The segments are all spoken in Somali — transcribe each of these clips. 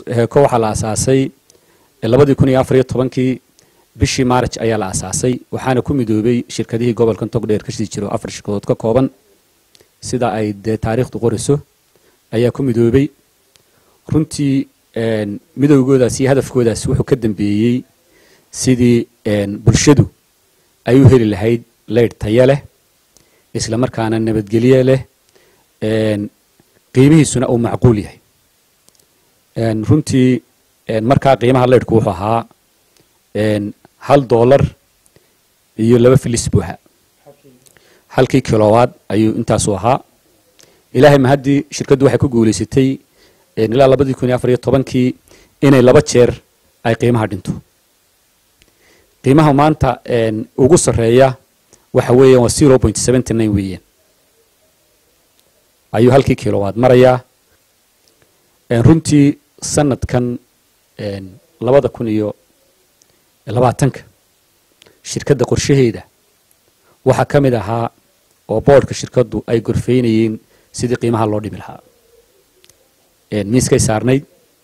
heeko waxaa la asaasay labadii kun iyo afar iyo tobankii bishii maaraj ayaa la asaasay waxaana ku midoobay shirkadihii gobolkan togdheer ka sii jiro afar shirkadood ka kooban sida ay dee taariikhdu qorayso ayaa ku midoobay runtii midowgoodaas iyo hadafkoodaas wuxuu ka dambeeyey sidii bulshadu ay u heli lahayd leydh tayo leh isla markaana nabadgelye leh qiimihiisuna uu macquul yahay runtii markaa qiimaha leydhku wuxuu ahaa hal doolar iyo laba filis buuxa halkii kilowaad ayuu intaasu ahaa ilaahay ma haddii shirkaddu waxay ku guulaysatay ilaa labadii kun iyo afar iyo tobankii inay laba jeer ay qiimaha dhinto qiimaha maanta ugu sarreeya waxa weeyaan waa zero point seventy nine weeyaan ayuu halkii kilowaad marayaa runtii sanadkan labada kun iyo labaatanka shirkadda qorshaheeda waxaa ka mid ahaa oo boodhka shirkaddu ay gorfaynayeen sidii qiimaha loo dhimi lahaa miiskay saarnayd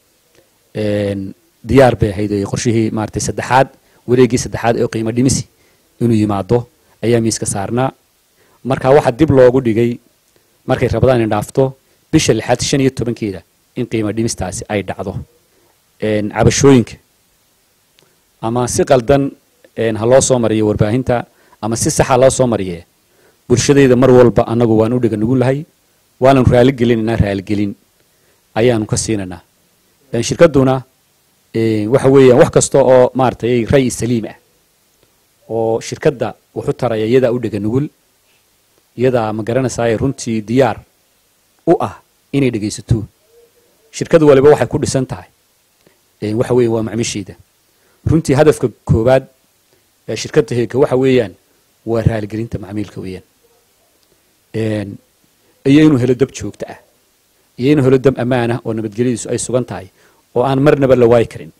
diyaar bay ahayd oo qorshihii maaratay saddexaad wareeggii saddexaad ee qiimo dhimisi inuu yimaado ayaa miiska saarnaa marka waxaa dib loogu dhigay markay rabadaan in dhaafto bisha lixaad shan iyo tobankeeda in qiimo dhimistaasi ay dhacdo cabashooyinka ama si qaldan ha loo soo mariyo warbaahinta ama si saxa loo soo mariye bulshadayda mar walba annagu waan u dhiga nugu lahay waananu raaligelinanaa raaligelin ayaanu ka siinaynaa shirkadduna waxa weeyaan wax kasta oo maaratay ray saliim ah oo shirkadda wuxu taraya iyadaa u dhega nugul iyadaa ma garanaysaay runtii diyaar u ah inay dhegaysato shirkad waliba waxay ku dhisan tahay waxa weeyan waa macmiisheeda runtii hadafka koowaad ee shirkadda heeka waxa weeyaan waa raaligelinta macmiilka weeyaan iyo inuu helo dab joogto ah iyo inuu helo dab ammaan ah oo nabadgelyadiisu ay sugan tahay oo aan marnaba la waayi karin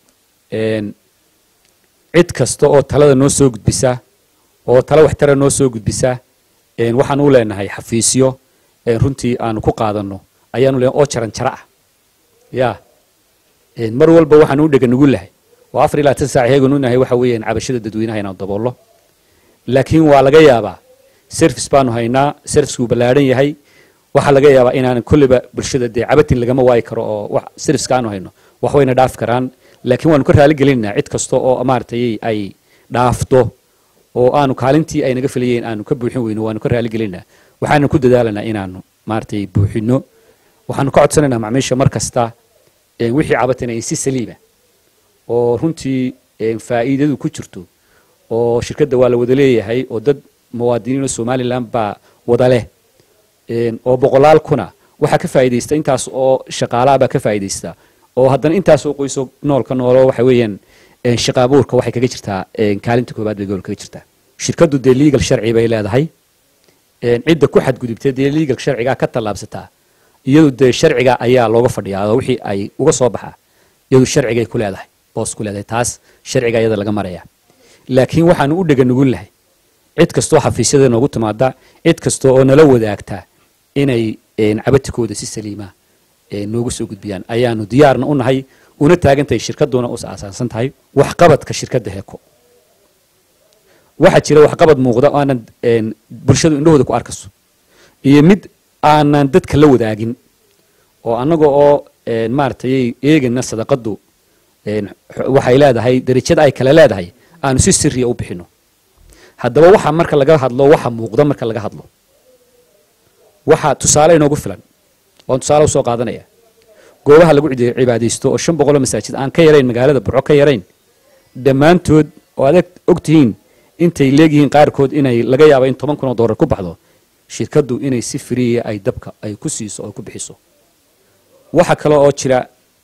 cid kasta oo talada noo soo gudbisa oo tala waxtara noo soo gudbisa waxaan u leenahay xafiisyo runtii aanu ku qaadanno ayaanu leenahay oo jaran jara ah ya mar walba waxaan u dhega nugu lahay oo afar iyo labaatan saac heeganu nahay waxa weeyaan cabashada dadweynaha inaan daboollo laakiin waa laga yaabaa service baanu haynaa servicekuu ballaadhan yahay waxaa laga yaabaa inaanan kolleyba bulshada dee cabatin lagama waayi karo oo serviceka aanu hayno wax wayna dhaafi karaan laakiin waanu ka raali gelinaynaa cid kasta oo maaratay ay dhaafto oo aanu kaalintii ay naga filayeen aanu ka buuxin weyno waanu ka raali gelinaynaa waxaanu ku dadaalanaa inaanu maaratay buuxino waxaanu ka codsanaynaa macmiisha mar kasta wixii cabatina in si saliima oo runtii faa'iidadu ku jirto oo shirkadda waa la wada leeyahay oo dad muwaadiniin oo somalilan baa wada leh oo boqolaal kuna waxaa ka faa'iidaysta intaas oo shaqaalaha baa ka faa'iidaysta oo haddana intaas oo qoyso noolka noolo waxa weeyaan shaqa abuurka waxay kaga jirtaa kaalinta koobaad bay gobolka kaga jirtaa shirkaddu dee legal sharci bay leedahay cidda ku xadgudubtay dee legal sharcigaa ka tallaabsataa iyadu dee sharciga ayaa looga fadhiyaa oo wixii ay uga soo baxaa iyadu sharcigay ku leedahay boos ku leedahay taas sharciga iyada laga maraya laakiin waxaanu u dhega nugul lahay cid kastoo xafiisyada noogu timaada cid kasta oo nala wadaagta inay cabatikooda si saliima noogu soo gudbiyaan ayaanu diyaarna u nahay una taagantahay shirkadduna us aasaasan tahay waxqabadka shirkadda heeko waxaa jira waxqabad muuqda oo aanan bulshadu indhahooda ku arkayso iyo mid aanan dadka la wadaagin oo annaga oo maaratay eegana sadaqaddu waxay leedahay darajada ay kale leedahay aanu si siriya u bixino haddaba waxa marka laga hadlo waxa muuqda marka laga hadlo waxa tusaale inoogu filan waan tusaale usoo qaadanaya goobaha lagu cibaadaysto oo shan boqoloo masaajid aan ka yarayn magaalada burco ka yarayn dhammaantood oo adag og tihiin intay leegyihiin qaarkood inay laga yaaba in toban kun oo dollar ku baxdo shirkaddu inay si friya ay dabka ay ku siiso oo ku bixiso waxa kale oo jira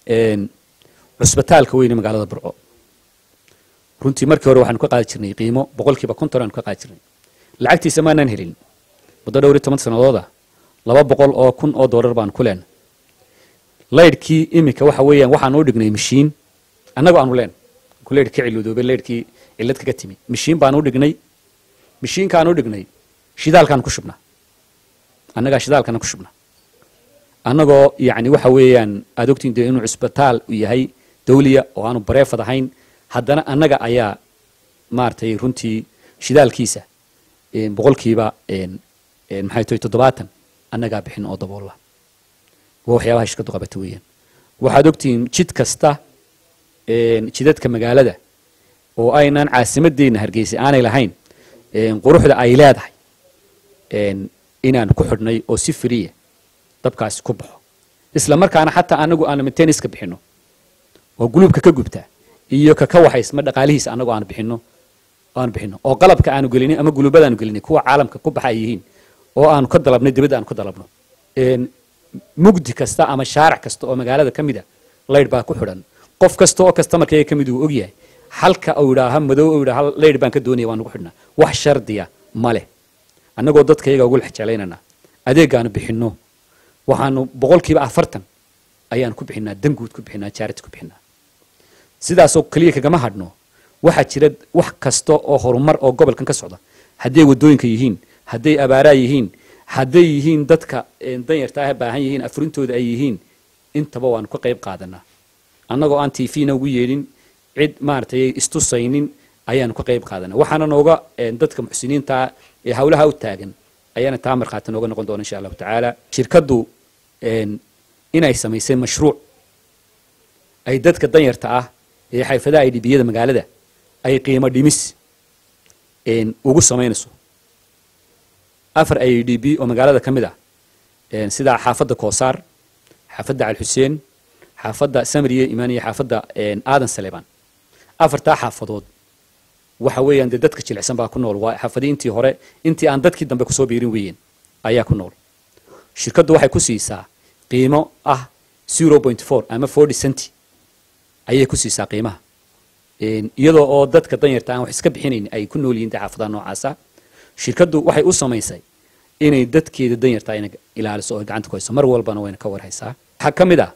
cusbitaalka weyne magaalada burco runtii markii hore waxaanu ka qaadi jirnay qiimo boqolkiiba konton aanu ka qaadi jirnay lacagtiisa maanaan helin muddo dhowr iyo toban sanadooda laba boqol oo kun oo dollar baanu ku leenay laydhkii iminka waxa weeyaan waxaanu u dhignay mashiin annagoo aanu leen ku laydh ka ciludoobe laydhkii cillad kaga timi mashiin baanu u dhignay mashiinkaanu u dhignay shidaalkaanu ku shubnaa annagaa shidaalkana ku shubnaa annagoo yacni waxa weeyaan aad ogtiin dee inuu cusbitaal u yahay dawliya oo aanu bareefad ahayn haddana annaga ayaa maaragtay runtii shidaalkiisa boqolkiiba maxay tahay toddobaatan annagaa bixin oo daboolla waa waxyaabaha shirkaddu qabata weeyaan waxaad ogtihiin jid kasta jidadka magaalada oo aynaan caasimadeenna hargeysa aanay lahayn quruxda ay leedahay inaan ku xidhnay oo si firiya dabkaasi ku baxo isla markaana xataa anagu aanu mainteniska bixinno oo guluubka ka gubtaa iyo ka ka waxaysma dhaqaalihiisa annagu aanu bixinno aanu bixinno oo qalabka aanu gelinay ama guluubada aanu gelinay kuwa caalamka ku baxa ay yihiin oo aanu ka dalabnay dibadda aanu ka dalabno mugdi kasta ama shaarac kasta oo magaalada ka mida laydh baa ku xidhan qof kasta oo kastamarkayga ka mid uu ogyahay halka uu yidhaaha madow uu yidhaha laydh baan ka doonaya waan ugu xidhnaa wax shardiya ma leh annagoo dadkayaga ugu lex jeclaynaynaa adeegaanu bixinno waxaanu boqolkiiba afartan ayaanu ku bixinaa danguud ku bixinaa jaarati ku bixinaa sidaasoo keliya kagama hadhno waxaa jira wax kasta oo horumar oo gobolkan ka socda hadday waddooyinka yihiin hadday abaaraa yihiin hadday yihiin dadka danyarta ah baahan yihiin afurintooda ay yihiin intaba waanu ka qayb qaadanaa annagoo aan tvna ugu yeedhin cid maaragtay istusaynin ayaanu ka qayb qaadanaa waxaana nooga dadka muxsiniinta ee hawlaha u taagan ayaana taa markhaati nooga noqon doona insha allahu tacaala shirkaddu inay samaysay mashruuc ay dadka danyarta ah ee xayfadaha ay dhibiyada magaalada ay qiimo dhimis ugu samaynayso afar i d b oo magaalada ka mid ah sida xaafadda koosaar xaafadda calxuseen xaafadda samriye imaan iyo xaafadda aadan saleebaan afartaa xaafadood waxa weeyaan dee dadka jilicsan baa ku nool waa xaafadii intii hore intii aan dadkii dambe kusoo biirin weeyeen ayaa ku nool shirkaddu waxay ku siisaa qiimo ah zero point four ama forty centi ayay ku siisaa qiimaha iyadoo oo dadka danyarta aan wax iska bixinayn ay ku nool yihiin dee xaafadaha noocaasa shirkaddu waxay u samaysay inay dadkeeda danyarta ayna ilaaliso oo gacanta ku hayso mar walbana wayna ka warhaysaa waxaa ka mid ah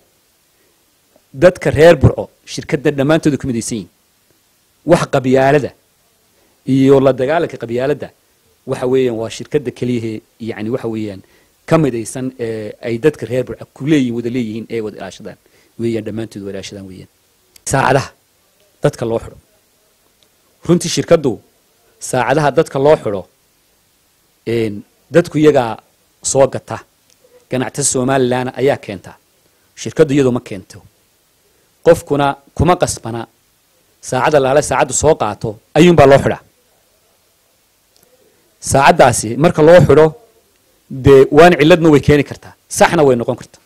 dadka reer burco shirkadda dhammaantooda ku midaysan yihin wax qabyaalada iyo la dagaalanka qabyaaladda waxa weeyaan waa shirkadda keliyahee yani waxa weeyaan ka midaysan ee ay dadka reer burco ku leeyihin wada leeyihiin ee wada ilaashadaan weeyaan dhammaantood wada ilaashadaan weeyaan saacadaha dadka loo xidho runtii shirkaddu saacadaha dadka loo xidho dadku iyagaa soo gata ganacta somalilan ayaa keenta shirkaddu iyadu ma keento qofkuna kuma qasbana saacadda laale saacaddu soo qaato ayuunbaa loo xidhaa saacaddaasi marka loo xidho dee waan ciladna way keeni kartaa saxna way noqon kartaa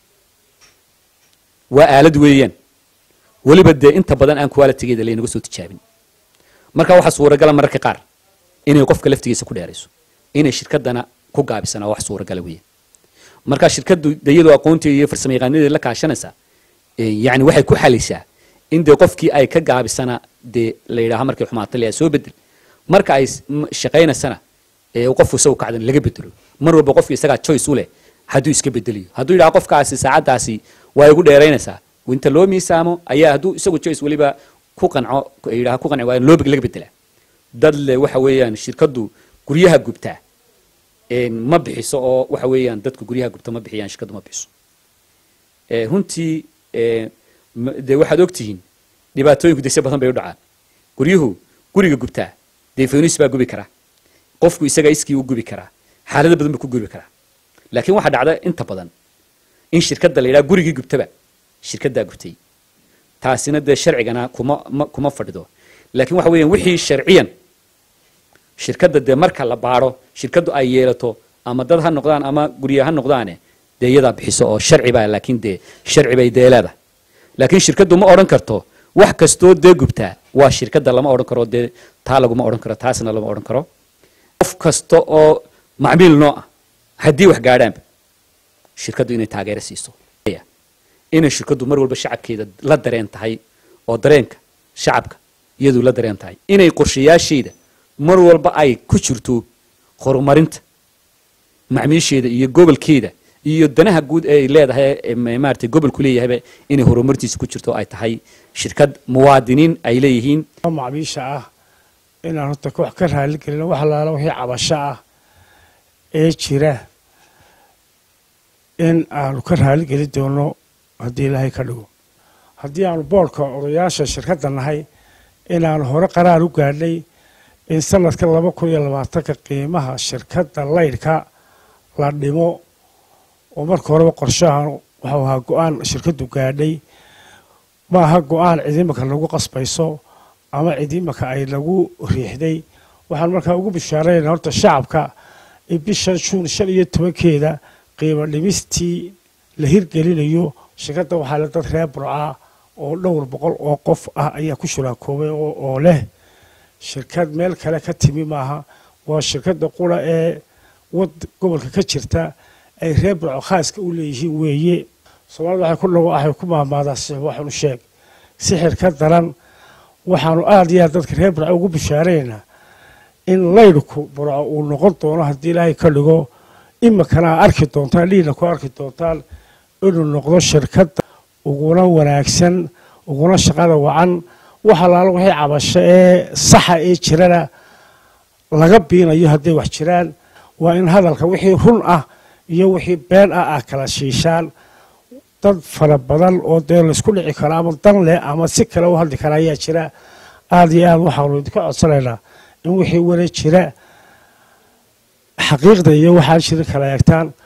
waa aalad weeyaan weliba dee inta badan aan qualitigeeda laynaga soo tijaabin marka waxaa suuragala mararka qaar inay qofka laftigiisa ku dheerayso inay shirkaddana ku gaabisana wax suuragala weeyaan marka shirkaddu de iyadoo aqoonteeda iyo farsamo yaqaanadeeda la kaashanaysa yani waxay ku xalaysaa in dee qofkii ay ka gaabisana dee la yidhaaha markay xumaata layaa soo bedel marka ay shaqaynaysana ee qofku isagu kacdan laga bedelo mar walba qofka isagaa choice u leh hadduu iska bedeliyo hadduu yidhaha qofkaasi saacaddaasi waa igu dheeraynaysaa inta loo miisaamo ayaa hadduu isagu choice weliba ku qanco yidhaha ku qanci waa loo laga bedelaa dad le waxa weeyaan shirkaddu guryaha gubtaa ma bixiso oo waxa weeyaan dadku guryaha gubta ma bixiyaan shirkaddu ma bixiso runtii dee waxaad ogtihiin dhibaatooyinku dese badan bay u dhacaan guryuhu guriga gubtaa dee faynuus baa gubi karaa qofku isaga iskii u gubi karaa xaalado badan buu ku gubi karaa laakiin waxaa dhacda inta badan in shirkadda la yidhaha gurigii gubtaba shirkaddaa gubtay taasina dee sharcigana kuma kuma fadhido laakiin waxa weeyaan wixii sharciyan shirkadda dee marka la baadho shirkaddu ay yeelato ama dad ha noqdaan ama gurya ha noqdaane dee iyadaa bixiso oo sharci baa laakiin dee sharci bay dee leedahay laakiin shirkaddu ma odhan karto wax kastoo dee gubtaa waa shirkadda lama odhan karo dee taa laguma odhan karo taasna lama odhan karo qof kasta oo macmiil noo ah haddii wax gaadhaanba shirkaddu inay taageero siiso inay shirkaddu mar walba shacabkeeda la dareen tahay oo dareenka shacabka iyadu la dareen tahay inay qorshayaasheeda mar walba ay ku jirto horumarinta macmiisheeda iyo gobolkeeda iyo danaha guud ee ay leedahay maaragtay gobolku leeyahayba inay horumartiisa ku jirto ay tahay shirkad muwaadiniin ay leeyihiin macmiisha ah inaan horta wax ka raali gelino wax alaala wixii cabasho ah ee jira in aanu ka raaligeli doono haddii ilaahay ka dhigo haddii aanu boodhka odayaasha shirkadda nahay inaanu hore qaraar u gaadhnay in sanadka laba kun iyo labaatanka qiimaha shirkadda laydhka la dhimo oo marka horeba qorshahan waxuu ahaa go-aan shirkaddu gaadhay ma aha go-aan cidiimaka lagu qasbayso ama cidiimaka ay lagu riixday waxaan markaa ugu bishaaraynaa horta shacabka in bishan juun shan iyo tobankeeda qiimo dhimistii la hirgelinayo shirkadda waxaa le dad reer burca oo dhowr boqol oo qof ah ayaa ku shuraakoobay oo leh shirkad meel kale ka timi maaha waa shirkadda qura ee wad gobolka ka jirta ay reer burco khaaska u leeyihiin weeye soomaalida waxay ku dhago waxay ku maahmaadaa sixir waxaanu sheeg sixir ka daran waxaanu aada iyo aad dadka reer burco ugu bishaaraynaa in laydhku burco uu noqon doono haddii ilaahay ka dhigo imikana a arki doontaan dhiina ku arki doontaan inuu noqdo shirkadda uguna wanaagsan uguna shaqada wacan wax allaalo wixii cabasho ee saxa ee jirana laga biinayo hadday wax jiraan waa in hadalka wixii run ah iyo wixii been ah ah kala shiishaan dad fara badan oo dee laysku dhici karo ama dan leh ama si kale u hadli kara ayaa jira aada iyo aad waxaanu idinka codsanaynaa in wixii wara jira xaqiiqda iyo waxaan jirin kala eegtaan